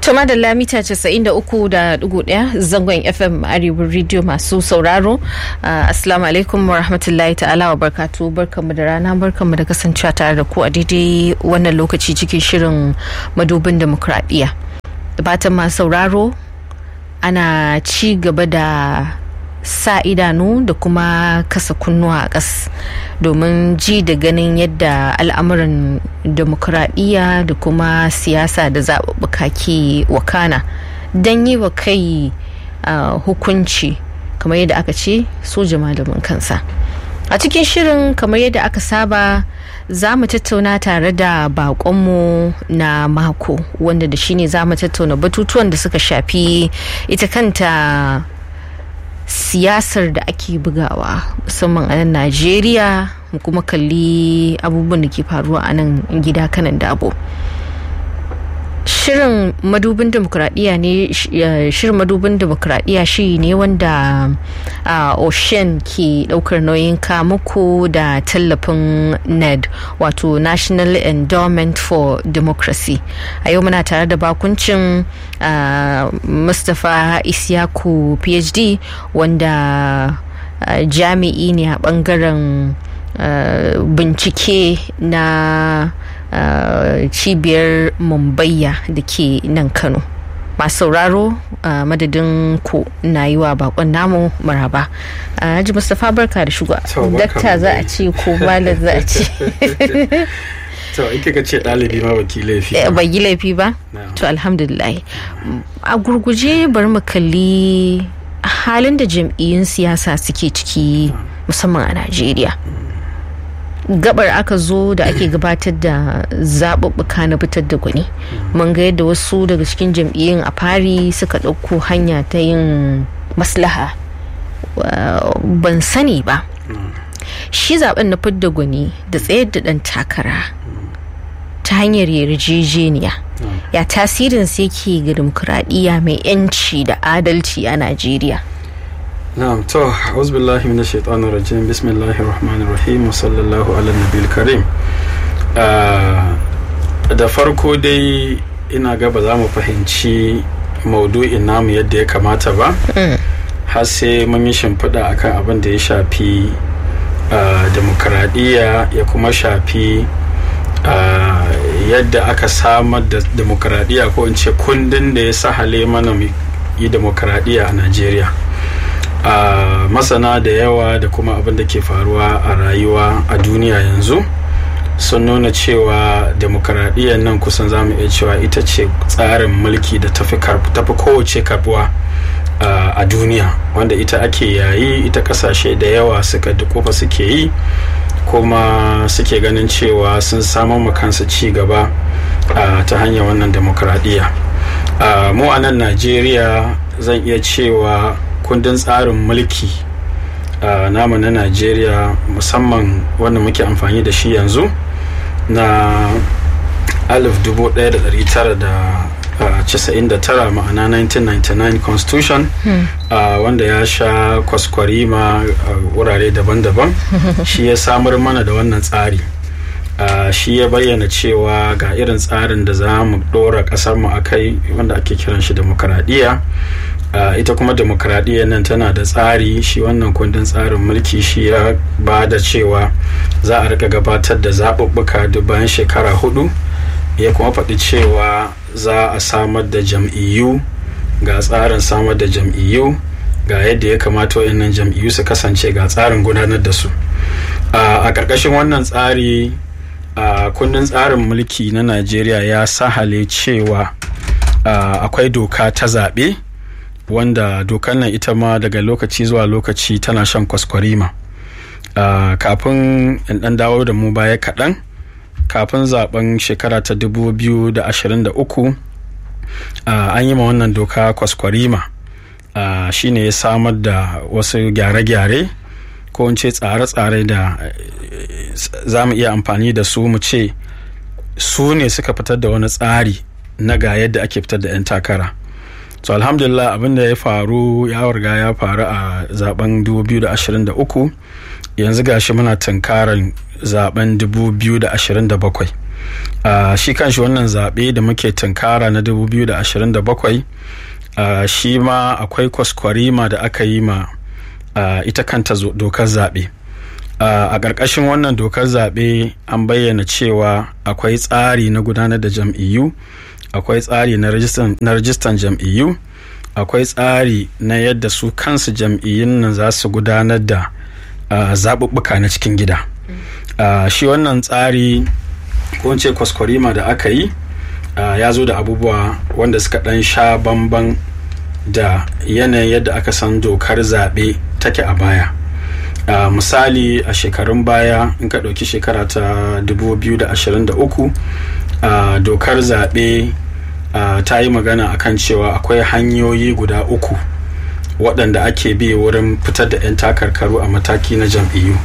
Tuma da lamita 93.1 zangon FM Arewa Radio masu sauraro. Assalamu alaikum wa rahmatullahi ta'ala wa barkatu barkanmu da rana barkanmu da kasancewa tare da ku a daidai wannan lokaci cikin shirin madubin demokradiyya. Batan masu sauraro ana ci gaba da sa idanu da kuma kasa kunnuwa a ƙas domin ji da ganin yadda al'amuran demokuraɗiyya da kuma siyasa da zaɓuɓɓuka ke wakana don yi wa kai uh, hukunci kamar yadda aka ce soja malamin kansa a cikin shirin kamar yadda aka saba za mu tattauna tare da bakonmu na mako wanda da shine za mu tattauna batutuwan da suka shafi ita kanta siyasar da ake bugawa musamman a nan najeriya mu kuma kalli abubuwan da ke faruwa a nan gida kanan dabo shirin madubin demokuraɗiyya ne shirin madubin demokuraɗiyya shi ne wanda ocean ke ɗaukar nauyin kamuku da tallafin ned wato national endowment for democracy a yau muna tare da bakuncin mustapha isyaku phd wanda jami'i ne a ɓangaren bincike na Uh, cibiyar mumbayya da ke nan kano masu sauraro uh, madadin ku na yi wa bakon namu maraba haji uh, mustapha barka da shiga dakta za a ce ko malam za a ce to in kika ce ɗalibi ma baki laifi ba yi laifi ba to alhamdulillah a gurguje bari mu kalli halin da jam'iyyun siyasa suke ciki musamman a najeriya gabar aka zo da ake gabatar da zaɓuɓɓuka na fitar da gwani mun ga yadda wasu daga cikin jam'iyyun a fari suka ɗauko hanya ta yin maslaha ban sani ba shi zaben na fidda gwani da tsayar da ɗan takara ta hanyar yarjejeniya ya tasirin sai ke ga dimokuraɗiyya mai 'yanci da adalci a najeriya na'am to auzubillahi minash shaitanir rajim bismillahir rahmanir rahim wa sallallahu ala nabiyil karim da farko dai ina ga ba za mu fahimci maudu'in namu yadda ya kamata ba har sai mun yi shimfiɗa akan abin da ya shafi demokradiyya ya kuma shafi yadda aka samar da demokradiyya ko in ce kundin da ya sahale mana yi demokradiyya a najeriya Uh, masana da yawa da kuma abin da ke faruwa a rayuwa a duniya yanzu sun nuna cewa demokaradiyyar nan kusan zamu iya cewa ita ce tsarin mulki da tafi kowace karbuwa uh, a duniya wanda ita ake yayi ita kasashe da yawa suka dukufa suke yi kuma suke ganin cewa sun samun kansu ci gaba uh, ta hanyar wannan demokaradiyya mu a nan najeriya zan iya cewa kundin tsarin mulki uh, namu na najeriya musamman wanda muke amfani da shi yanzu na 1999 ma'ana 1999 constitution hmm. uh, wanda ya sha kwaskwarima uh, wurare daban-daban shi ya samar mana da wannan tsari Uh, shi ya bayyana cewa ga irin tsarin da za mu ɗora ƙasarmu a kai wanda ake kiran shi demokaradiyya uh, ita kuma demokaradiyya nan tana da tsari shi wannan kundin tsarin mulki shi ya ba da cewa za a rika gabatar da zaɓuɓɓuka duk bayan shekara hudu ya kuma faɗi cewa za a samar da jam'iyyu ga tsarin samar da jam'iyyu ga yadda ya kamata wayannan jam'iyyu su kasance ga tsarin gudanar da su uh, a ƙarƙashin wannan tsari a uh, kundin tsarin mulki na najeriya ya sahale cewa uh, akwai doka ta zaɓe wanda dokar nan ita ma daga lokaci zuwa lokaci tana shan kwaskwarima uh, kafin in ɗan dawo da mu baya kaɗan kafin zaben shekara ta 2023 an yi ma wannan doka kwaskwarima shine ya samar da wasu gyare-gyare ko in ce tsare-tsare da za mu iya amfani da su mu ce su ne suka fitar da wani tsari na ga yadda ake fitar da 'yan takara so alhamdulillah abin da ya faru ya warga ya faru a zaben 2023 yanzu gashi muna tunkarar zaben 2027 uh, shi kanshi wannan zaɓe da muke tunkara na 2027 uh, shi ma akwai kwaskwarima da aka yi ma uh, ita kanta dokar zaɓe uh, a ƙarƙashin wannan dokar zaɓe an bayyana cewa akwai tsari na gudanar da jam'iyyu akwai tsari na rajistan jam'iyyu akwai tsari na yadda su kansu jam'iyyun nan za su gudanar da uh, zaɓuɓɓuka na cikin gida uh, shi wannan tsari ko ce kwaskwarima da aka yi uh, ya zo da abubuwa wanda suka ɗan sha bamban da yanayin yadda aka san dokar zaɓe take a baya uh, misali a shekarun baya in ka ɗauki shekara ta 2023 uh, dokar zaɓe uh, ta yi magana akan cewa akwai hanyoyi guda uku waɗanda ake bi wurin fitar da 'yan takarkaru a mataki na jam'iyyu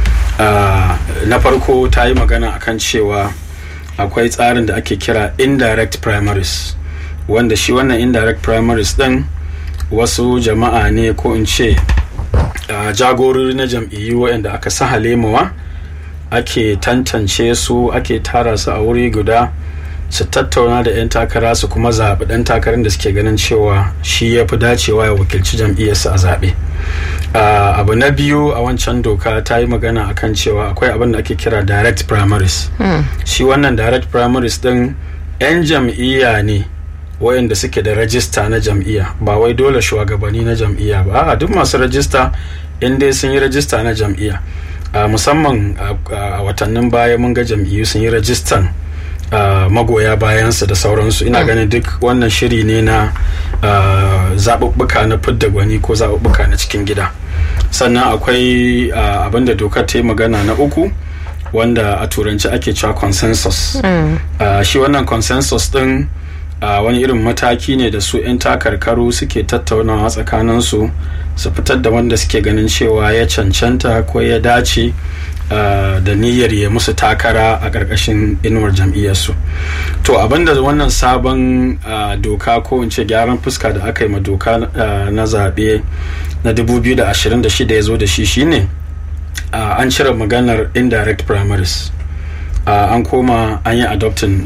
uh, na farko ta yi magana akan cewa akwai tsarin da ake kira indirect primaries wanda shi wannan indirect primaries ɗin wasu jama'a ne ko in ce uh, jagorori na jam'iyyu waɗanda aka sahale mawa ake tantance su ake tara su a wuri guda su tattauna da 'yan takara su kuma zaɓi ɗan takarar da suke ganin cewa shi ya fi dacewa ya wakilci jam'iyyarsa a zaɓe uh, abu na biyu a wancan doka ta yi magana akan cewa akwai abin da ake kira direct primaries hmm. shi wannan direct primaries ɗin 'yan jam'iyya ne wayanda suke da rajista na jam'iyya ba wai dole shugabanni na jam'iyya ba a duk masu rajista in dai sun yi rajista na jam'iyya uh, musamman a uh, watannin baya mun ga jam'iyyu sun yi rajistan Uh, magoya bayansu da sauransu ina mm. ganin duk wannan shiri ne na uh, zaɓuɓɓuka na fidda gwani ko zaɓuɓɓuka na cikin gida sannan akwai uh, abin da dokar ta yi magana na uku wanda a turanci ake cewa consensus mm. shi wannan consensus ɗin wani irin mataki ne da su 'yan takarkaru suke tattaunawa tsakaninsu su fitar da wanda suke ganin cewa ya cancanta ko ya dace Uh, da niyyar ya musu takara a ƙarƙashin inuwar jam'iyyarsu to abinda wannan sabon uh, doka ko in ce gyaran fuska da aka yi ma doka uh, na zaɓe na 2026 ya zo da shi shine an cire maganar indirect primaries an koma an yi adoptin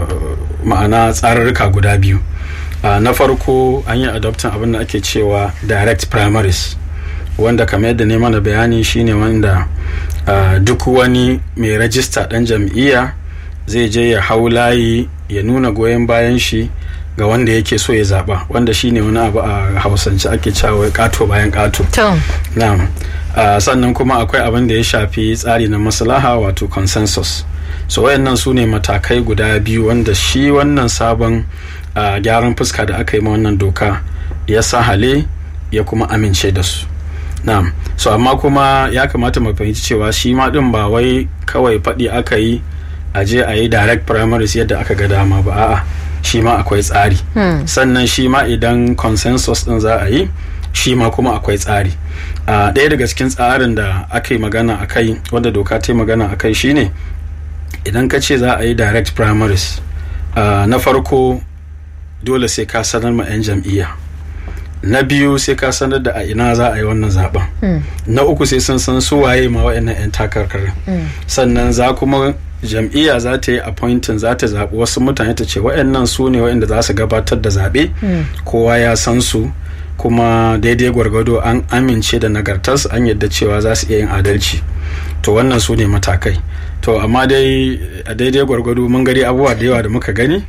ma'ana tsararruka guda biyu na farko an yi adoptin abin da ake cewa direct primaries wanda kamar yadda ne mana bayani shine wanda uh, duk wani mai rajista ɗan jam'iyya zai je ya hau layi ya nuna goyon bayan shi ga wanda yake so ya zaɓa wanda shine wani abu a hausance ake cewa ƙato bayan ƙato na'am uh, sannan kuma akwai abin da ya shafi tsari na maslaha wato consensus so wayannan su ne matakai guda biyu wanda shi wannan sabon uh, gyaran fuska da aka yi ma wannan doka ya sahale ya kuma amince da su na'am so amma kuma ya kamata mu fahimci cewa shi ma din ba wai kawai faɗi aka yi a je a yi direct primaries yadda aka ga dama ba a'a shi ma akwai tsari hmm. sannan shi ma idan consensus din za a yi shi ma kuma akwai tsari uh, ɗaya daga cikin tsarin da aka yi magana a kai wanda doka ta yi magana a kai shine idan ka ce za a yi direct primaries uh, na farko dole sai ka sanar ma 'yan jam'iyya na biyu sai ka sanar da a ina za a yi wannan zaben mm. na uku sai sun san su waye ma wa'annan 'yan takarkarin mm. sannan za kuma jam'iyya za ta yi appointing za ta zaɓi wasu mutane ta ce wa'annan su ne wa'anda za su gabatar da zaɓe mm. kowa ya san su kuma daidai gwargwado an amince da nagartarsu an yadda cewa za su iya yin adalci to wannan su ne matakai to amma dai a daidai gwargwado mun gari abubuwa da yawa da muka gani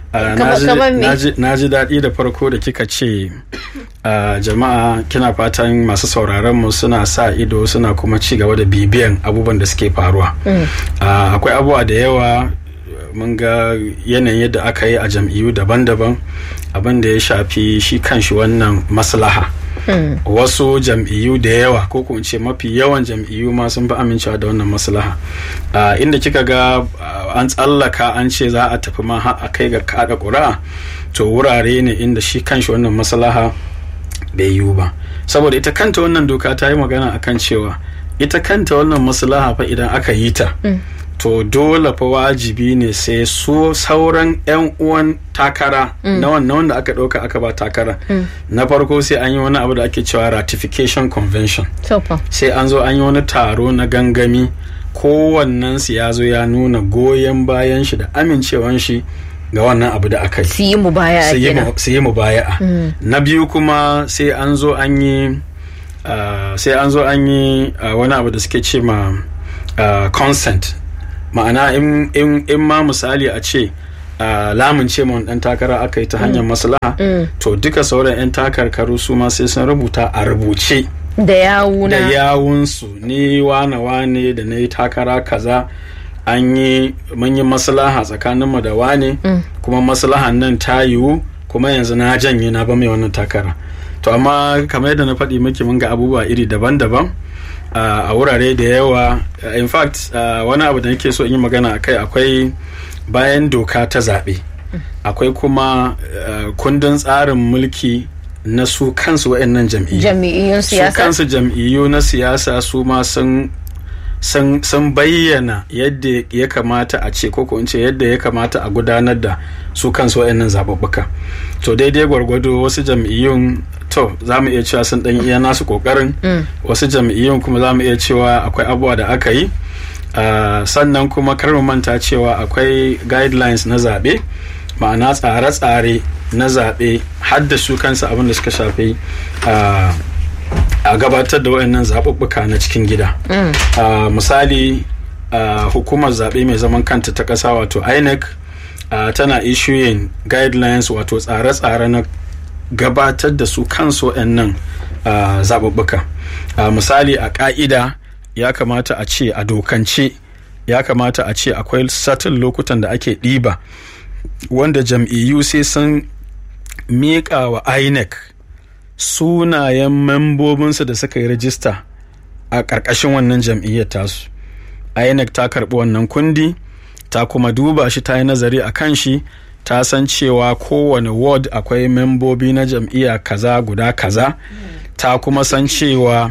na ji daɗi da farko da kika ce jama'a kina fatan masu sauraron mu suna sa ido suna kuma ci gaba da bibiyan abubuwan da suke faruwa akwai abubuwa da yawa mun ga yanayin yadda aka yi a jam'iyyu daban-daban abin da ya shafi shi kanshi wannan maslaha Hmm. wasu jam'iyyu da yawa ko kuma ce mafi yawan jam'iyyu ma sun fi amincewa da wannan maslaha uh, inda kika ga uh, an tsallaka an ce za a tafi ma a kai ga kada ƙuri'a to wurare ne inda shi kanshi wannan maslaha bai yiwu ba saboda ita kanta wannan doka ta yi magana akan cewa ita kanta wannan maslaha fa idan aka yi ta hmm. to dole fa wajibi ne sai su sauran 'yan uwan takara mm. na wannan wanda aka ɗauka aka ba takara mm. na farko sai an yi wani abu da ake cewa ratification convention sai an zo an yi wani taro na gangami kowannensu ya zo ya nuna goyon bayan shi da amincewan shi ga wannan abu da aka yi su yi mu baya su yi kenan mu- su yi mu baya na biyu kuma sai an zo an yi ah, sai an zo an yi ah, wani abu da suke ce ma ah, consent ma'ana in, in, in ma misali a ce ah, lamunce ma wani dan takara aka yi ta hanyar maslaha to duka sauran 'yan takarkaru su ma sai sun rubuta a rubuce da da yawuna yawunsu ni wane wane da na yi takara kaza an yi mun yi maslaha tsakaninmu da wane kuma maslahan nan ta yiwu kuma yanzu na janye na ba mai wannan takara to amma kamar yadda na faɗi miki mun ga abubuwa iri daban-daban uh, a wurare da yawa uh, in fact uh, wani abu da nake so in yi magana a kai akwai bayan doka ta zaɓe akwai kuma uh, kundin tsarin mulki na su kansu waɗannan jam'iyyu jami'iyyun su siyasa kansu jam'iyyu na siyasa su ma sun sun sun bayyana yadda ya kamata a ce ko in ce yadda ya kamata a gudanar da su kansu waɗannan zaɓuɓɓuka to daidai gwargwado wasu jam'iyyun to za mu iya cewa sun ɗan iya nasu ƙoƙarin wasu jam'iyyun kuma za mu iya cewa akwai abubuwa da aka yi Ah, sannan kuma kar mu manta cewa akwai guidelines na zaɓe ma'ana tsare-tsare na zaɓe har da su kansu abin da suka shafi ah, a gabatar da wayannan zaɓuɓɓuka na cikin gida Ah, misali ah, hukumar zaɓe mai zaman kanta ta ƙasa wato inec ah, tana issuing guidelines wato tsare-tsare na gabatar da su kansu wayannan ah, zaɓuɓɓuka Ah, misali a ƙa'ida ya kamata a ce a dokance ya kamata a ce akwai satin lokutan da ake ɗiba wanda jam'iyyu sai sun miƙa wa inec sunayen membobinsu da suka yi rajista a ƙarƙashin wannan jam'iyyar tasu inec ta karɓi wannan kundi ta kuma duba shi ta yi nazari a kan shi ta san cewa kowane ward akwai membobi na jam'iyya kaza guda kaza ta kuma san cewa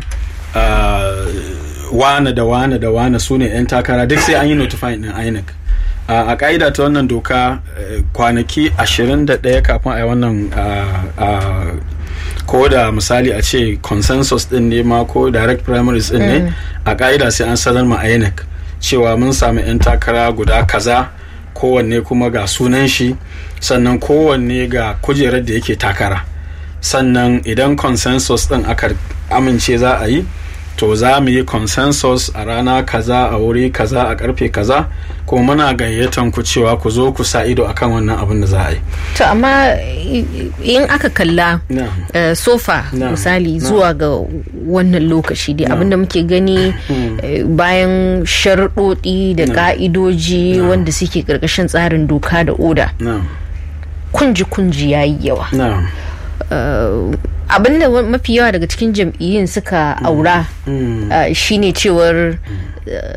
ah, wane da wane da wane su ne 'yan takara duk sai an yi notifying din inec a a ka'ida ta wannan doka eh, kwanaki 21 kafin a yi wannan ah, ah, ko da misali a ce consensus din ne ma ko direct primaries din ne a ka'ida sai an sanar ma inec cewa mun samu 'yan takara guda kaza kowanne kuma ga sunan shi sannan kowanne ga kujerar da yake takara sannan idan consensus din aka amince za a yi to za mu yi consensus a rana kaza a wuri kaza a karfe kaza kuma muna gayyatan ku cewa ku zo ku sa ido akan wannan abin da za a yi to amma i- in aka kalla na eh, sofa Na, misali na. zuwa ga wannan lokaci dai abinda muke gani eh, bayan sharuɗoɗi da ƙa'idoji wanda suke ƙarƙashin tsarin doka da oda na kunji-kunji ya yi yawa na Uh, abinda wa- mafi yawa daga cikin jam'iyyun suka aura mm, uh, shine cewar uh,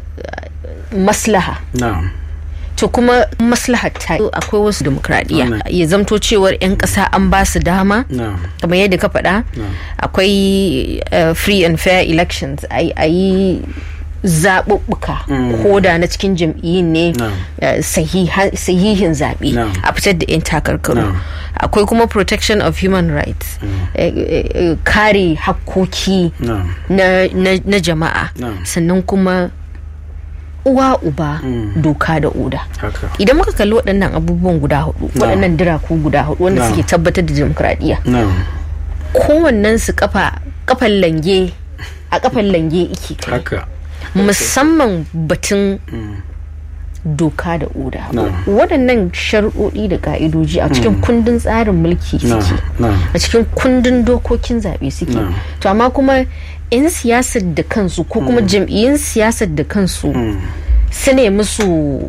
maslaha na to kuma maslahar ta akwai wasu demokradiyya Wannan. ya zamto cewar 'yan ƙasa an ba su dama na kamar yadda ka faɗa akwai uh, free and fair elections a yi zaɓuɓɓuka ko da na cikin jam'iyyun ne No. uh, sahiha- sahihin zaɓe No. a fitar da 'yan takarkaru No. akwai kuma protection of human rights eh, eh, eh, kare hakkoki na na, na, na jama'a No. sannan kuma uwa uba doka da oda haka idan muka kalli waɗannan abubuwan guda hudu No. waɗannan diraku guda hudu wanda No. suke tabbatar da demokradiyya na kowannen su kafa kafan lange a kafan lange ike kai haka musamman batun doka da oda No. waɗannan sharuɗoɗi da ka'idoji a cikin kundin tsarin mulki na suke na a cikin kundin dokokin zaɓe suke No. to amma kuma 'yan siyasar da kansu ko kuma jam'iyyun siyasar da kansu su ne musu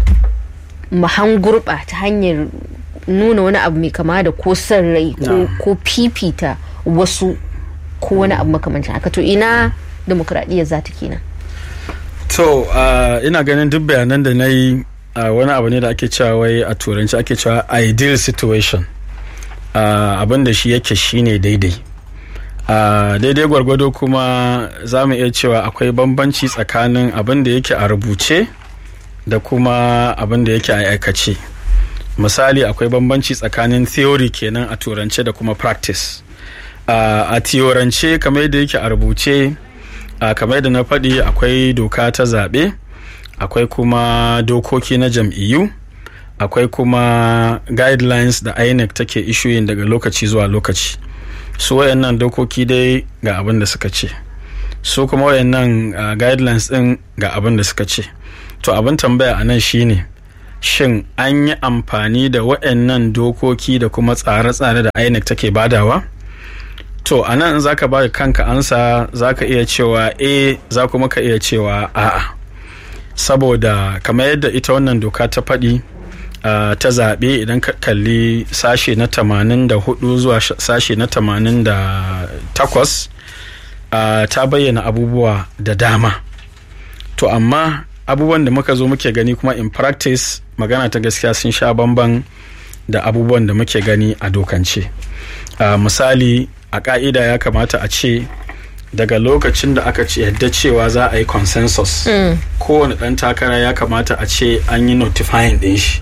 mahan gurɓa ta hanyar nuna wani abu mai kama da ko son rai ko- No. ko fifita wasu ko wani abu makamancin haka to ina demokradiyya za ta kenan To, uh, ina ganin duk bayanan da na yi uh, wani abu ne da ake cewa wai a turanci ake cewa ideal situation. Uh, abin da shi yake shine daidai. Uh, daidai gwargwado kuma za mu iya cewa akwai bambanci tsakanin abin da yake a rubuce da kuma abin da yake a aikace. Misali akwai bambanci tsakanin theory kenan a turance da kuma practice. Uh, a theorance kamar yadda yake a rubuce a kamar da na faɗi akwai doka ta zaɓe akwai kuma dokoki na jam'iyyu akwai kuma guidelines da inec take issuing daga lokaci zuwa lokaci su wayannan dokoki dai ga abin da suka ce su kuma wayannan uh, guidelines din ga abin da suka ce to abin tambaya a nan shine shin an yi amfani da wayannan dokoki da kuma tsare-tsare da inec take badawa to a nan za ka ba kanka ansa za ka iya cewa a za kuma ka iya cewa a'a saboda kamar yadda ita wannan doka ta faɗi uh, ta zaɓe idan ka kalli sashe na 84 zuwa sashe na 88 uh, ta bayyana abubuwa da dama to amma abubuwan da muka zo muke gani kuma in practice magana ta gaskiya sun sha bamban da abubuwan da muke gani a dokance uh, misali a ka'ida ya kamata a ce daga lokacin da aka ce yadda cewa za a yi consensus mm. kowane ɗan takara ya kamata a ce an yi notifying ɗin shi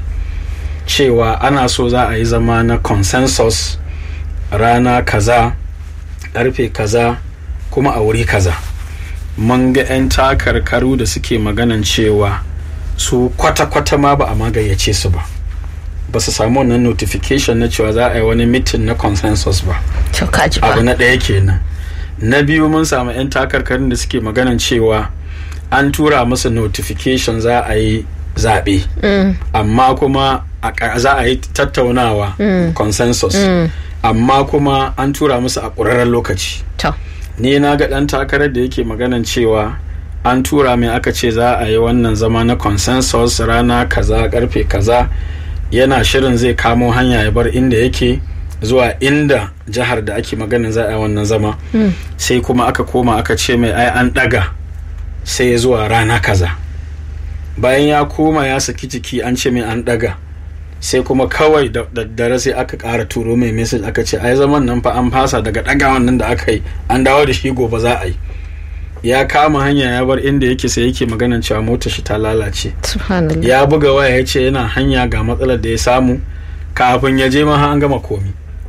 cewa ana so za a yi zama na consensus rana kaza ƙarfe kaza kuma a wuri kaza mun ga 'yan takarkaru da suke maganan cewa su kwata-kwata ma ba a magayyace su ba ba su samu wannan notification na cewa za a yi wani mitin na consensus ba abu na ɗaya kenan na biyu mun samu 'yan takarkarin da suke maganan cewa an tura musu notification za a yi zaɓe mm. amma kuma za a yi tattaunawa mm. consensus mm. amma kuma an tura musu a ƙurarren lokaci ni na ga ɗan takarar da yake maganan cewa an tura mai aka ce za a yi wannan zama na consensus rana kaza karfe kaza yana shirin zai kamo hanya ya bar inda yake zuwa inda jihar da ake maganin za a yi wannan zama mm. sai kuma aka koma aka ce mai ai an daga sai ya zuwa rana kaza bayan ya koma ya saki jiki an ce mai an daga sai kuma kawai da daddare sai aka ƙara turo mai message aka ce ai zaman nan fa an fasa daga ɗagawan nan da aka yi an dawo da shi gobe za a yi ya kama hanya ya bar inda yake sai yake maganan cewa motar shi ta lalace ya buga waya ya ce yana hanya ga matsalar da ya samu kafin ya je ma an gama komi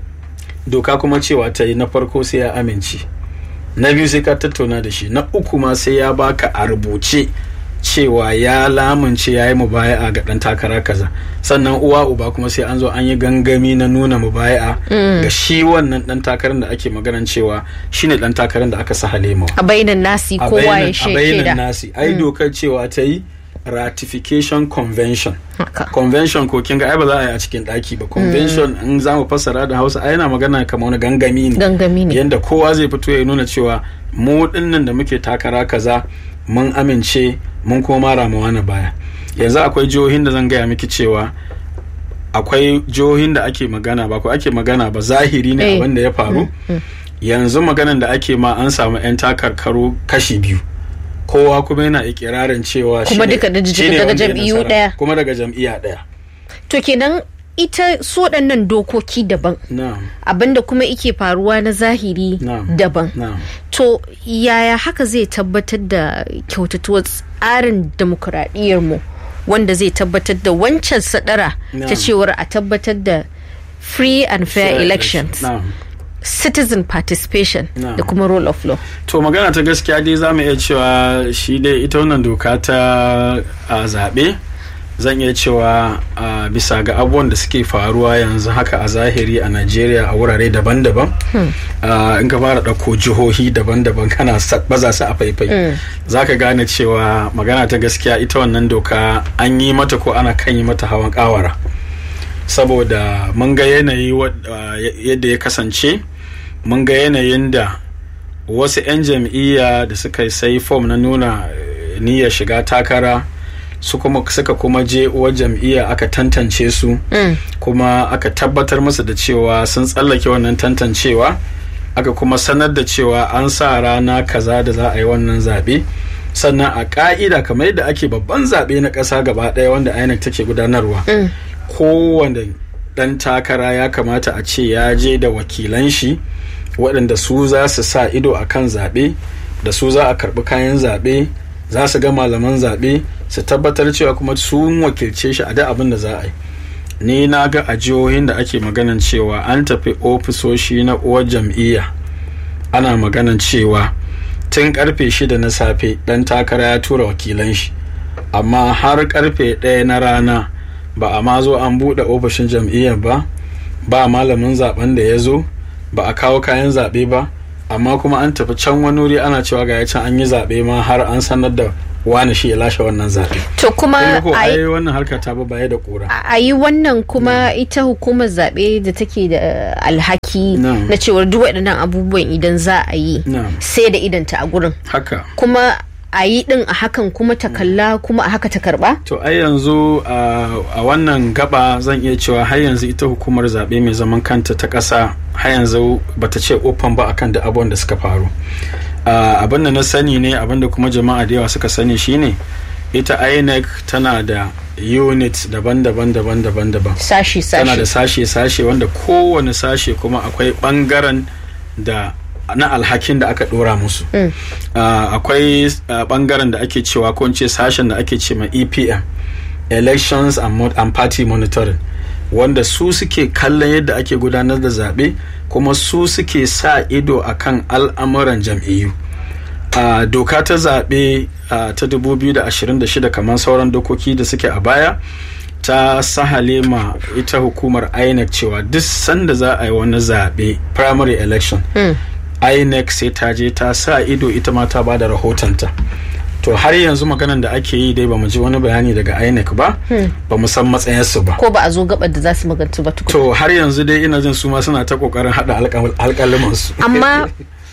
doka kuma cewa ta yi na farko sai ya amince na biyu sai ka tattauna da shi na uku ma sai ya baka a rubuce cewa ya lamunce ya yi mubaya'a ga ɗan takara kaza sannan uwa uba kuma sai an zo an yi gangami na nuna mubaya'a ga shi wannan ɗan takarar da ake maganan cewa shine ɗan takarar da aka sa halema a bainan nasi kowa ya a bainan nasi ai dokar cewa ta yi ratification convention convention ko kin ga ai ba za a yi a cikin daki ba convention in za mu fassara da hausa ai yana magana kamar wani gangami ne gangami ne yanda kowa zai fito ya nuna cewa mu dinnan da muke takara kaza mun amince mun kuma mara ma wani baya yanzu akwai jihohin da zan gaya miki cewa akwai jihohin da ake magana ba ko ake magana ba zahiri ne abin da ya faru yanzu maganan da ake ma an samu 'yan takarkaru kashi biyu kowa kuma yana ikirarin cewa kuma duka daga jam'iyyu daya kuma daga jam'iyya daya to kenan ita su waɗannan dokoki daban abinda kuma ike faruwa na zahiri daban to yaya haka zai tabbatar da kyautatuwar tsarin mu wanda zai tabbatar da wancan sadara ta cewar a tabbatar da free and fair elections citizen participation da kuma rule of law to magana ta gaskiya dai za mu iya cewa shi dai ita wannan doka ta zaɓe zan iya cewa uh, bisa ga abubuwan da suke faruwa yanzu haka a zahiri a Najeriya a wurare daban-daban hmm. uh, in ka fara ɗauko jihohi daban-daban kana baza su a faifai hmm. za ka gane cewa magana ta gaskiya ita wannan doka an yi mata ko ana kan yi mata hawan kawara saboda mun ga yanayi uh, yadda ya kasance mun ga yanayin da wasu 'yan jam'iyya da suka sai fom na nuna niyyar shiga takara su kuma suka kuma je uwar jam'iyya aka tantance su mm. kuma aka tabbatar musu da cewa sun tsallake wannan tantancewa aka kuma sanar da cewa an sa rana kaza da za a yi wannan zaɓe sannan a ƙa'ida kamar yadda ake babban zaɓe na ƙasa gaba ɗaya wanda INEC take gudanarwa mm. kowane ɗan takara ya kamata a ce ya je da wakilan shi waɗanda su za su sa ido a kan zaɓe da su za a karɓi kayan zaɓe za su ga malaman zaɓe su tabbatar cewa kuma sun wakilce shi a da abin da za a yi ni na ga a jihohin da ake maganan cewa an tafi ofisoshi na uwar jam'iyya ana maganan cewa tun karfe shida na safe dan takara ya tura wakilan shi amma har karfe ɗaya na rana ba a ma zo an buɗe ofishin jam'iyyar ba ba malamin zaben da ya zo ba a kawo kayan zaɓe ba amma kuma an tafi can wani wuri ana cewa ga can an yi zaɓe ma har an sanar da wani shi ya lashe wannan zaɓe. To kuma a yi wannan harka ta baya da ƙura. A yi wannan kuma ita hukumar zaɓe da take da alhaki na cewar duk waɗannan abubuwan idan za a yi sai da idanta a gurin. Haka. Kuma a yi din a hakan kuma ta kalla kuma a haka ta karba? To ai yanzu a wannan gaba zan iya cewa har yanzu ita hukumar zaɓe mai zaman kanta ta ƙasa har yanzu bata ce open ba akan da abubuwan da suka faru. abin da na sani ne abin da kuma jama'a da yawa suka sani shine ita inec tana da unit daban-daban daban-daban daban sashi-sashi tana da sashe-sashe wanda kowane sashe kuma akwai bangaren da na alhakin da aka dora musu mm. uh, akwai uh, bangaren da ake cewa ko ce sashen da ake ce ma epm elections and, and party monitoring wanda su suke kallon yadda ake gudanar da zaɓe kuma su suke sa ido akan al'amuran jam'iyyu uh, doka ta zaɓe uh, ta 2026 kamar sauran dokoki da suke a baya ta sahale ma ita hukumar inec cewa duk sanda za a yi wani zaɓe primary election mm. inec sai ta je ta sa ido ita ma ta ba da rahotonta to har yanzu maganan da ake yi dai bamu ji wani bayani daga INEC ba ba mu san matsayinsu ba ko ba a zo gabar da za su magantu ba tukun to har yanzu dai ina jin su ma suna ta kokarin hada alƙaliman su amma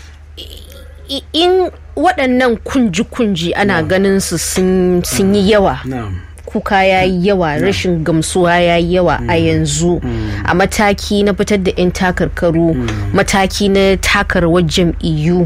in waɗannan kunji-kunji ana ganin su sun yi yawa kuka ya yi yawa rashin gamsuwa ya yi yawa a yanzu a mataki na fitar da 'yan takarkaru mataki na takarwar jam'iyyu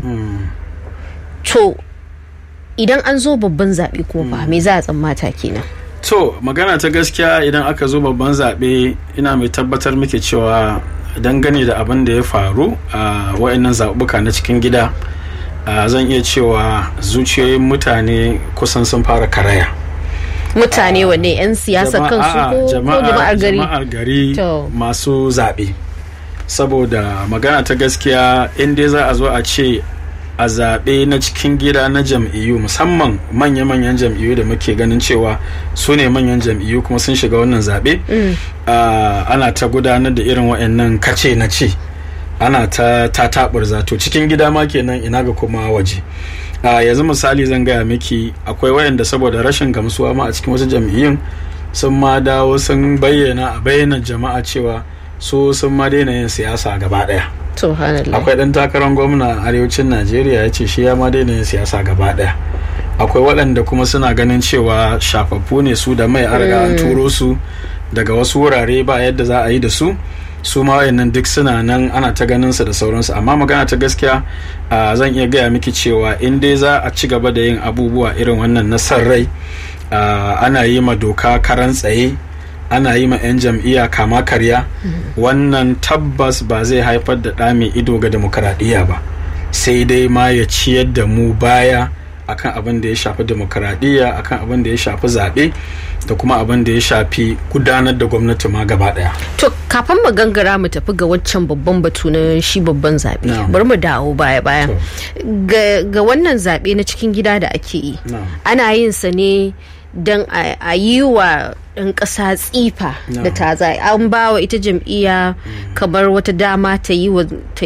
to idan an zo babban zaɓe kuma fa me za a tsammata kenan to magana ta gaskiya idan aka zo babban zaɓe ina mai tabbatar muke cewa dangane da abin da ya faru a wa'annan zaɓuɓɓuka na cikin gida zan iya cewa zuciyoyin mutane kusan sun fara karaya mutane wanne 'yan siyasa kansu ko jama'ar gari jama'ar gari masu zaɓe saboda magana ta gaskiya in dai za a zo a ce a zaɓe na cikin gida na jam'iyyu musamman manya-manyan jam'iyyu da muke ganin cewa su ne manyan jam'iyyu kuma sun shiga wannan zaɓe ana ta gudanar da irin wa'annan kace na ce ana ta taɓar zato cikin gida ma kenan ina ga kuma waje yanzu misali zan gaya miki akwai wayanda saboda rashin gamsuwa ma a cikin wasu jam'iyyun sun ma dawo sun bayyana a bayyana jama'a cewa su sun ma daina yin siyasa gaba ɗaya akwai ɗan takarar gwamna a arewacin najeriya ya ce shi ya ma daina yin siyasa gaba ɗaya akwai waɗanda kuma suna ganin cewa shafaffu ne su da mai arga an turo su daga wasu wurare ba yadda za a yi da su su ma wayannan duk suna nan ana ta ganin su da sauransu amma magana ta gaskiya zan iya gaya miki cewa in dai za a ci gaba da yin abubuwa irin wannan na san rai ana yi ma doka karan tsaye ana yi ma 'yan jam'iyya kama karya wannan tabbas ba zai haifar da ɗa mai ido ga demokaradiyya ba sai dai ma ya ciyar da mu baya akan abin da ya shafi demokaradiyya akan abin da ya shafi zaɓe da kuma abin da ya shafi gudanar da gwamnati ma gaba ɗaya. to kafin mu gangara mu tafi ga waccan babban batu na shi babban zaɓe bari mu dawo baya baya ga wannan zaɓe na cikin gida da ake yi ana yin sa ne don a yi wa ɗan ƙasa tsifa da ta za an ba wa ita jam'iyya kamar wata dama ta yi wa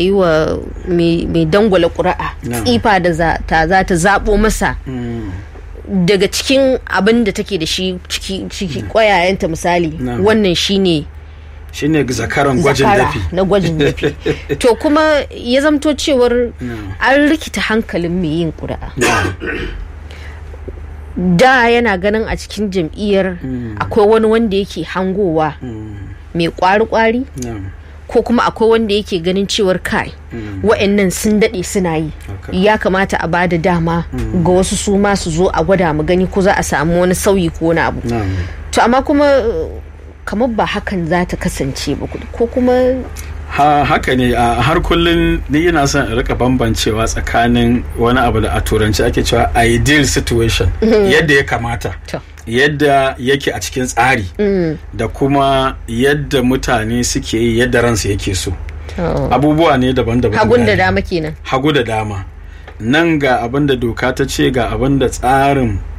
mai dangwala ƙuri'a tsifa da ta za ta zaɓo masa daga cikin abin da take da shi ciki ƙwayayenta misali wannan shine shine zakaran gwajin dafi na gwajin dafi to kuma ya zamto cewar an rikita hankalin mai yin ƙuri'a da yana ganin a cikin jam'iyyar akwai wani wanda yake hangowa mai kwari-kwari ko kuma akwai wanda yake ganin cewar kai wa'annan sun daɗe suna yi ya kamata a bada dama ga wasu su ma su zo a gwada mu gani ko za a samu wani sauyi ko wani abu to amma kuma kamar ba hakan za ta kasance ba ko kuma ha haka ne a har kullum ni ina son in rika bambancewa tsakanin wani abu da a turanci ake cewa ideal situation yadda ya kamata yadda yake a cikin tsari da kuma yadda mutane suke yi yadda ransu yake so abubuwa ne daban-daban hagun da dama kenan hagu da dama nan ga abin da doka ta ce ga abin da tsarin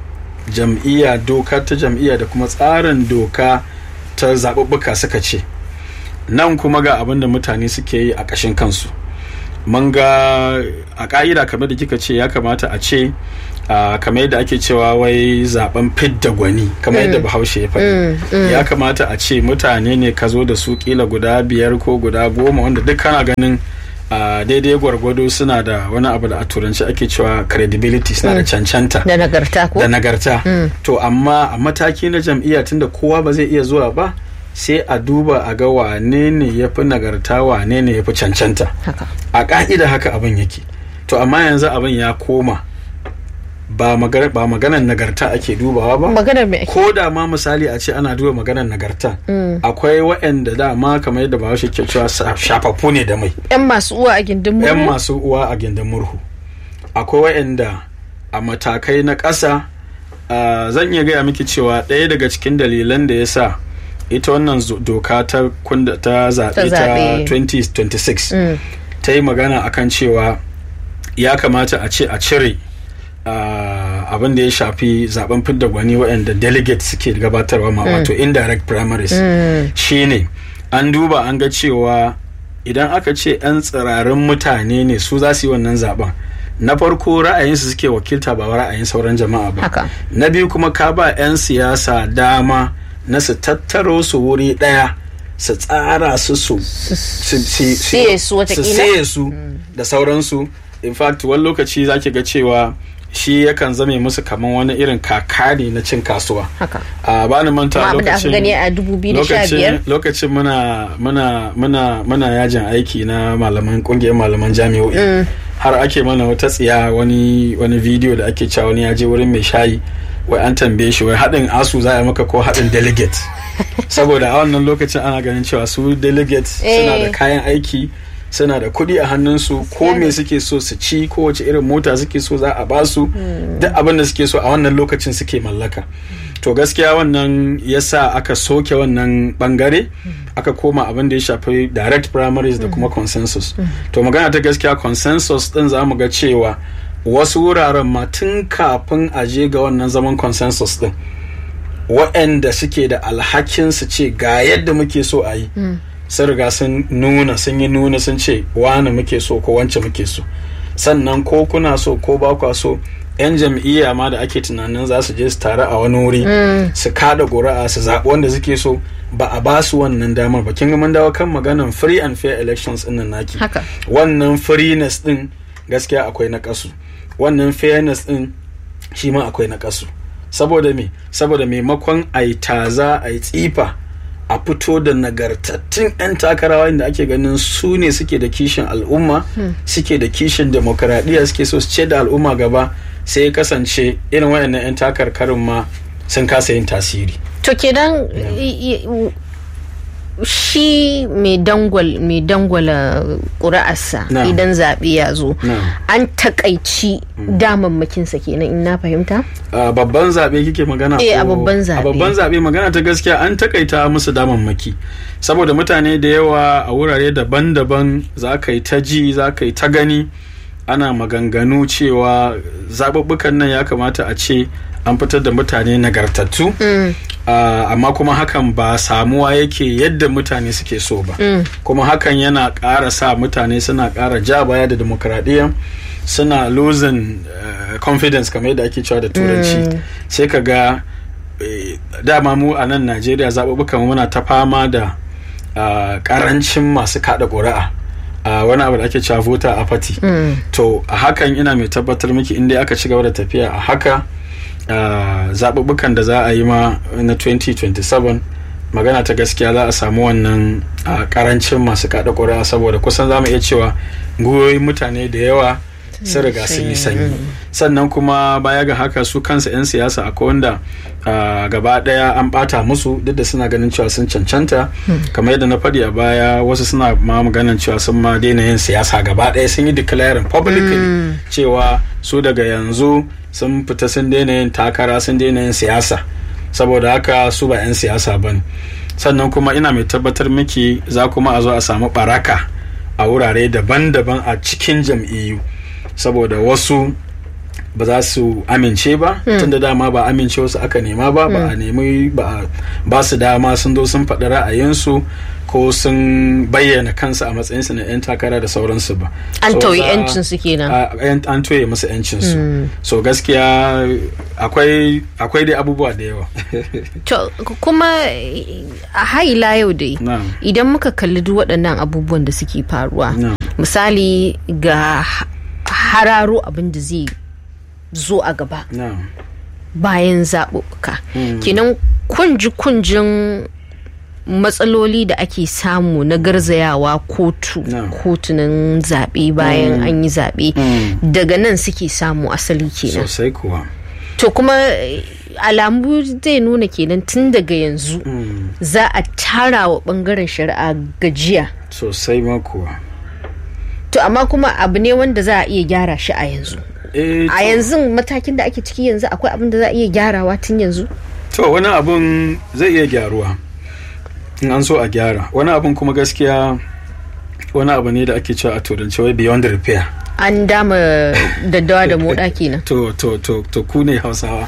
jam'iyya doka ta jam'iyya da kuma tsarin doka ta zaɓuɓɓuka suka ce nan kuma ga abin da mutane suke yi a ƙashin kansu mun ga a ƙa'ida kamar da kika ce ya kamata a ce Uh, kamar yadda ake cewa wai zaben fidda gwani kamar yadda bahaushe ya faɗi ya kamata a ce mutane ne ka zo da su kila guda biyar ko guda goma wanda duk kana ganin uh, daidai gwargwado suna da wani abu da a turanci ake cewa credibility suna da cancanta da nagarta ko da nagarta to amma a mataki na jam'iyya tunda kowa ba zai iya zuwa ba sai a duba a ga wane ne ya fi nagarta wane ne ya fi cancanta a ka'ida haka abin yake to amma yanzu abin ya koma ba magana ba maganar nagarta ake dubawa ba maganar me ake ko da ma misali a ce ana duba maganar nagarta akwai waɗanda dama kamar yadda bahaushe ke cewa shafaffu ne da mai yan masu uwa a gindin murhu yan masu uwa a gindin murhu akwai waɗanda a matakai na ƙasa zan iya gaya miki cewa ɗaya daga cikin dalilan da ya sa ita wannan doka ta kunda ta zaɓe ta 2026 ta yi magana akan cewa ya kamata a ce a cire Uh, abin da ya shafi zaben fidda gwani waɗanda delegate suke gabatarwa ma wato indirect primaries mm. shine an duba an ga cewa idan aka ce 'yan tsirarin mutane ne su za su yi wannan zaben na farko ra'ayinsu suke wakilta ba ra'ayin sauran jama'a ba na biyu kuma ka ba 'yan siyasa dama na su tattaro su wuri ɗaya su tsara su su su su da sauransu in fact wani lokaci zaki ga cewa shi yakan zame musu kamar wani irin kakari na cin kasuwa. Haka. A bani manta lokacin gani a 2015 lokacin muna muna muna muna yajin aiki na malaman kungiyar malaman jami'o'i. Mm. Har ake mana wata tsiya wani wani video da ake cewa wani ya je wurin mai shayi wai an tambaye shi wai haɗin asu za a maka ko haɗin delegate. Saboda a wannan lokacin ana ganin cewa su delegate suna da kayan aiki suna da kuɗi a hannunsu ko me suke so su ci ko wace irin mota suke so za a basu duk abin da suke so a wannan lokacin suke mallaka to gaskiya wannan yasa aka soke wannan bangare aka koma abin da ya shafi direct primaries da kuma consensus to magana ta gaskiya consensus din za mu ga cewa wasu wuraren ma tun kafin a je ga wannan zaman consensus din waɗanda suke da alhakin su ce ga yadda muke so a yi sun riga sun nuna sun yi nuna sun ce wani muke so ko wance muke so sannan ko kuna so ko ba kwa so yan jam'iyya ma da ake tunanin za su je su taru a wani wuri su kada ƙuri'a su zaɓi wanda suke so ba a ba su wannan damar ba kin ga mun dawo kan maganan free and fair elections din nan naki wannan freeness din gaskiya akwai na kasu wannan fairness din shi ma akwai na kasu saboda me saboda maimakon a yi taza a yi tsifa a fito da nagartattun 'yan takarawa inda ake ganin su ne suke da kishin al'umma suke da kishin demokaradiyya suke so su ce da al'umma gaba sai ya kasance irin wayannan 'yan takarkarin ma sun kasa yin tasiri to kenan shi mai dangwala ƙuri'arsa idan zaɓe ya zo an takaici damammakinsa kenan in na fahimta? a babban zaɓe kike magana eh a babban zaɓe a babban zaɓe magana ta gaskiya an takaita musu damammaki saboda mutane da yawa a wurare daban-daban za ka yi ta ji za ka yi ta gani ana maganganu cewa zaɓuɓɓukan nan ya kamata a ce an fitar da mutane nagartattu mm. uh, amma kuma hakan ba samuwa yake yadda mutane suke so ba mm. kuma hakan yana ƙara sa mutane suna ƙara ja baya da demokradiyya suna losing uh, confidence kamar yadda ake cewa da turanci mm. sai ka ga eh, dama mu a nan najeriya zaɓuɓɓukan muna ta fama da uh, ƙarancin masu kaɗa ƙuri'a a uh, wani abu da ake cewa voter apathy to a hakan ina mai tabbatar miki inda aka ci gaba da tafiya a haka Uh, zaɓuɓɓukan da za a yi ma na 2027 magana ta gaskiya za a samu wannan uh, ƙarancin masu kaɗa ƙuri'a saboda kusan za mu iya cewa gwiwoyin mutane da yawa sun riga sun yi sanyi sannan kuma baya ga haka su kansa 'yan siyasa akwai wanda uh, gaba ɗaya an ɓata musu duk da suna ganin cewa sun cancanta kamar yadda na faɗi a baya wasu suna ma maganin cewa sun ma daina yin siyasa gaba ɗaya sun yi declaring publicly cewa su daga yanzu sun fita sun daina yin takara sun daina yin siyasa saboda haka su ba 'yan siyasa ba sannan kuma ina mai tabbatar miki za kuma a zo a samu baraka a wurare daban-daban a cikin jam'iyyu saboda wasu ba za su amince ba tunda dama ba amince wasu aka nema ba ba a nemi ba su dama sun zo sun faɗi ra'ayinsu ko sun bayyana kansu a matsayinsu na 'yan takara da sauransu ba an tauye yancin su kenan an toye musu yancin su so gaskiya akwai akwai dai abubuwa da yawa to kuma a haila yau dai idan muka kalli duk waɗannan abubuwan da suke faruwa misali ga hararo abin da zai zo a gaba bayan zaɓuɓɓuka kenan kunji-kunjin matsaloli da ake samu na garzayawa kotu kotunan zaɓe bayan an yi zaɓe daga nan suke samu asali kenan sosai kuwa to kuma alamu zai nuna kenan tun daga yanzu za a tara wa bangaren shari'a gajiya sosai ma kuwa to amma kuma abu ne wanda za a iya gyara shi a yanzu a yanzu matakin da ake ciki yanzu akwai abin da za a iya gyarawa tun yanzu to wani abun zai iya gyaruwa in an so a gyara wani abun kuma gaskiya wani abu ne da ake cewa a turanci wai beyond repair an dama daddawa da moda kenan to to to to ku ne hausawa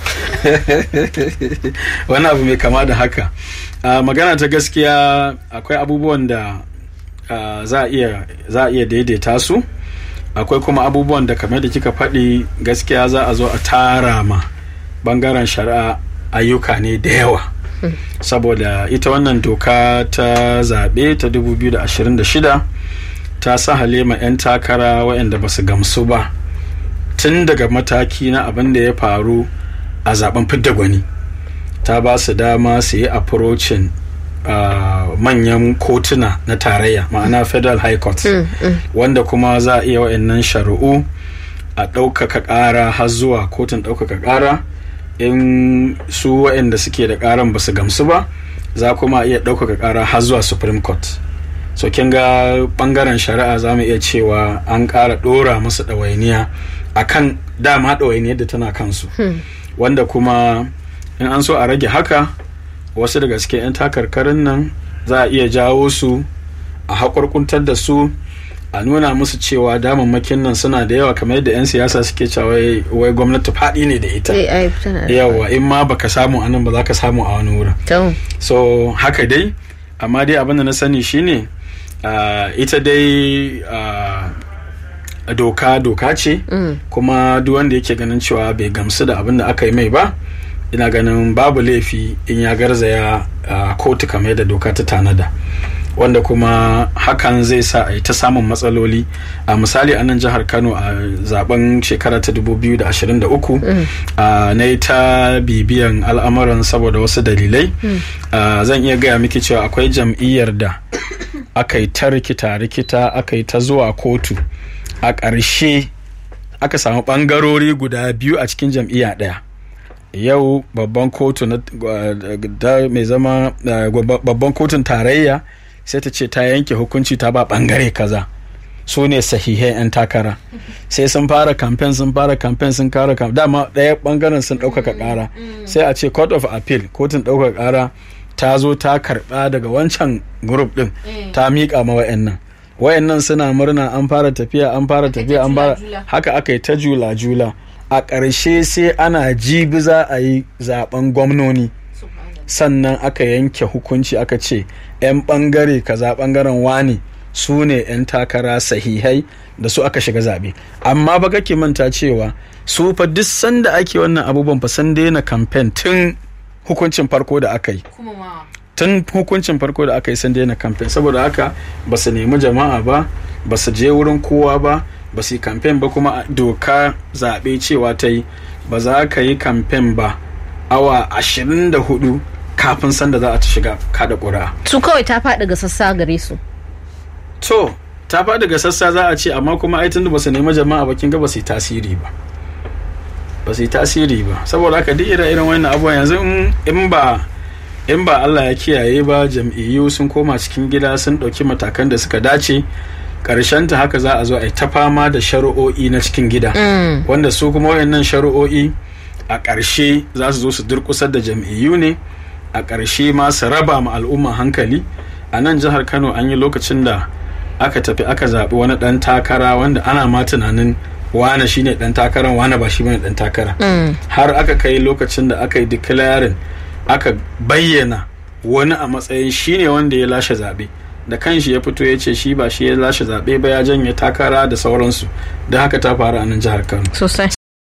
wani abu mai kama da haka magana ta gaskiya akwai abubuwan da za a iya daidaita su akwai kuma abubuwan da kamar da kika faɗi gaskiya za a zo a tara ma bangaren shari'a ayyuka ne da yawa saboda ita wannan doka ta zaɓe ta 2026 ta sa halima 'yan takara waɗanda ba su gamsu ba tun daga mataki na abin da ya faru a zaben fidda gwani ta ba su dama su yi approaching uh, manyan kotuna na tarayya ma'ana federal high court mm, mm. wanda kuma za a iya wa'annan shari'u a ɗaukaka ƙara har zuwa kotun ɗaukaka ƙara in su waɗanda suke da ƙaran ba su gamsu ba za kuma iya ɗaukaka ƙara har zuwa supreme court so kin ga ɓangaren shari'a za mu iya cewa an ƙara ɗora musu ɗawainiya a kan dama ɗawainiyar da tana kansu hmm. wanda kuma in an so a rage haka wasu daga cikin 'yan takarkarin nan za a iya jawo su a haƙurƙuntar da su a nuna musu cewa damammakin nan suna da yawa kamar yadda 'yan siyasa suke cewa wai gwamnati faɗi ne da ita yawa in ma baka samu a nan ba za ka samu a wani wurin so haka dai amma dai abin da na sani shine ita dai doka doka ce kuma duk wanda yake ganin cewa bai gamsu da abin da aka yi mai ba ina ganin babu laifi in ya garzaya kotu kamar yadda doka ta tanada wanda kuma hakan zai sa a yi ta samun matsaloli a misali a nan jihar kano a zaben shekara ta 2023 na yi ta bibiyan al'amuran saboda wasu dalilai zan iya gaya miki cewa akwai jam'iyyar da aka yi ta rikita rikita aka yi ta zuwa kotu a ƙarshe aka samu ɓangarori guda biyu a cikin jam'iyya ɗaya yau babban kotu na mai zama babban kotun tarayya sai ta ce ta yanke hukunci ta ba bangare kaza su ne sahihai 'yan takara sai sun fara kamfen sun fara kamfen sun kara kamfen dama ɗaya bangaren sun ɗaukaka ƙara sai a ce court of appeal kotun ɗaukaka ƙara ta zo ta karɓa daga wancan group ɗin ta miƙa ma wa'annan wayannan suna murna an fara tafiya an fara tafiya an fara haka aka yi ta jula jula a ƙarshe sai ana jibi za a yi zaben gwamnoni sannan aka yanke hukunci aka ce 'yan ɓangare kaza ɓangaren wani su ne 'yan takara sahihai da su aka shiga zaɓe amma ba kake manta cewa su fa duk sanda ake wannan abubuwan fa san daina kamfen tun hukuncin farko da aka yi tun hukuncin farko da aka yi sun daina kamfen saboda haka ba su nemi jama'a ba ba su je wurin kowa ba ba su yi kamfen ba kuma doka zaɓe cewa ta yi ba za ka yi kamfen ba awa ashirin da hudu kafin sanda za a ta shiga kada ƙuri'a. su kawai ta faɗi ga sassa gare su to ta faɗi ga sassa za a ce amma kuma ai tunda ba su nemi jama'a ba kin ga ba su yi tasiri ba ba su yi tasiri ba saboda haka duk irin irin wannan abubuwan yanzu in ba in ba Allah ya kiyaye ba jam'iyyu sun koma cikin gida sun ɗauki matakan da suka dace ta haka za a zo a yi ta fama da shari'o'i na cikin gida wanda su kuma wayannan shari'o'i a ƙarshe za su zo su durƙusar da jam'iyyu ne a ƙarshe ma su raba ma al'umma hankali a nan jihar kano an yi lokacin da aka tafi aka zaɓi wani ɗan takara wanda ana ma tunanin wane shine dan takara wane ba shi bane dan takara har aka kai lokacin da aka yi declaring aka bayyana wani a matsayin shine wanda ya lashe zaɓe da kanshi ya fito ya ce shi ba shi ya lashe zaɓe ba ya janye takara da sauransu da haka ta faru a nan jihar kano sosai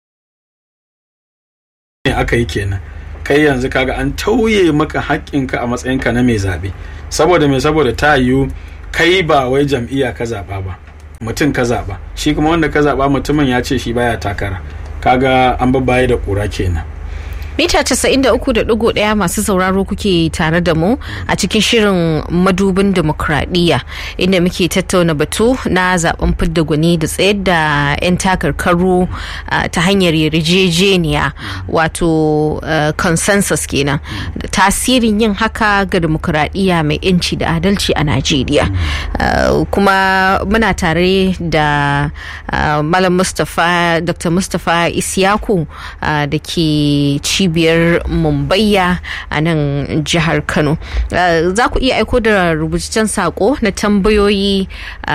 ne aka yi kenan kai yanzu kaga an tauye maka haƙƙinka a matsayinka na mai zaɓe saboda mai saboda ta yiwu kai ba wai jam'iyya ka zaɓa ba mutum ka zaɓa shi kuma wanda ka zaɓa mutumin ya ce shi baya takara kaga an babbaye da ƙura kenan mita 93.1 masu sauraro kuke tare da mu a cikin shirin madubin demokradiyya inda muke tattauna batu na zaben fidda gwani da tsayar da 'yan takarkaru ta hanyar yarjejeniya wato consensus kenan tasirin yin haka ga demokradiyya mai 'yanci da adalci a najeriya kuma muna tare da malam mustapha dr mustapha isyaku da ke ci cibiyar mumbayya a nan jihar kano za ku iya aiko da rubutaccen sako na tambayoyi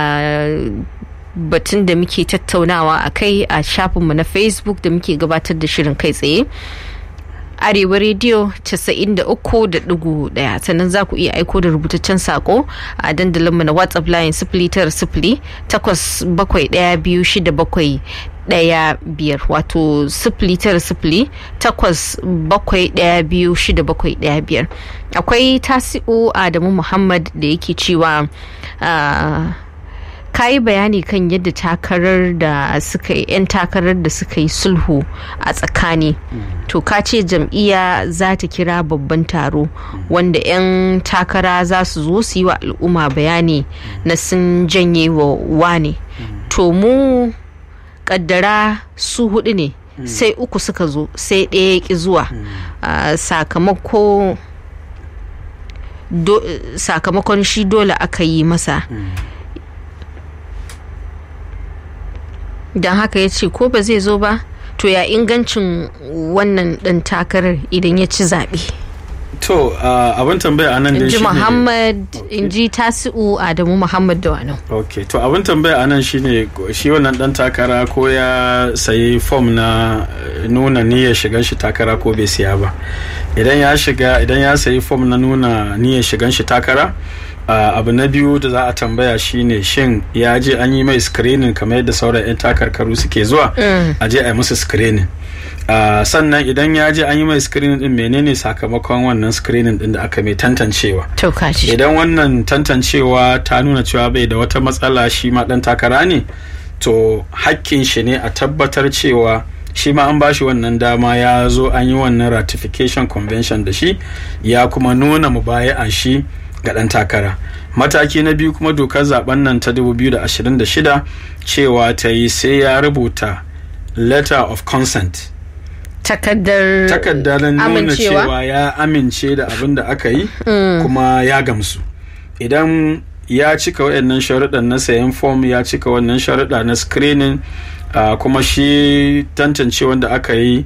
batun da muke tattaunawa a kai a shafinmu na facebook da muke gabatar da shirin kai tsaye arewa rediyo 93.1 sannan za ku iya aiko da rubutaccen sako a dandalinmu na whatsapp line sifili tara sifili takwas bakwai daya biyu shida bakwai daya biyar wato sifili tara sifili takwas bakwai daya biyu shida bakwai daya biyar akwai tasi'u adamu muhammad da yake cewa ka yi bayani kan yadda takarar da suka yi 'yan takarar da suka yi sulhu a tsakani to ka ce jam'iyya za ta kira babban taro wanda 'yan takara za su zo su yi wa al'umma bayani na sun janye wa wane to mu kaddara su hudu ne sai uku suka zo sai ɗaya ya ki zuwa sakamako sakamakon shi dole aka yi masa don haka ya ce ko ba zai zo ba to ya ingancin wannan ɗan takarar idan ya ci zaɓe. to abin tambaya anan da shi muhammad in ji tasi'u adamu muhammad da wani ok to abin tambaya anan shine shi wannan dan takara ko ya sayi fom na nuna niyyar shigan shi takara ko bai siya ba idan ya shiga idan ya sayi fom na nuna niyyar shigan shi takara Uh, abu na biyu da za a tambaya shine shin ya je an yi mai screening kamar yadda sauran 'yan takarkaru suke zuwa mm. a je a yi musu screening uh, sannan idan ya je an yi mai screening din menene sakamakon wannan screening din da aka mai tantancewa idan wannan tantancewa ta nuna cewa bai da wata matsala shi ma dan takara ne to hakkin shi ne a tabbatar cewa shi ma an bashi wannan dama ya zo an yi wannan ratification convention da shi ya kuma nuna mubaya'an shi ga ɗan takara mataki na biyu kuma dokar zaben nan ta 2026 cewa ta yi sai ya rubuta letter of consent takardar takardar nuna cewa ya amince da abin da aka yi mm. kuma ya gamsu idan ya cika waɗannan sharuɗan na sayan fom ya cika wannan sharuɗa na screening uh, kuma shi tantance wanda aka yi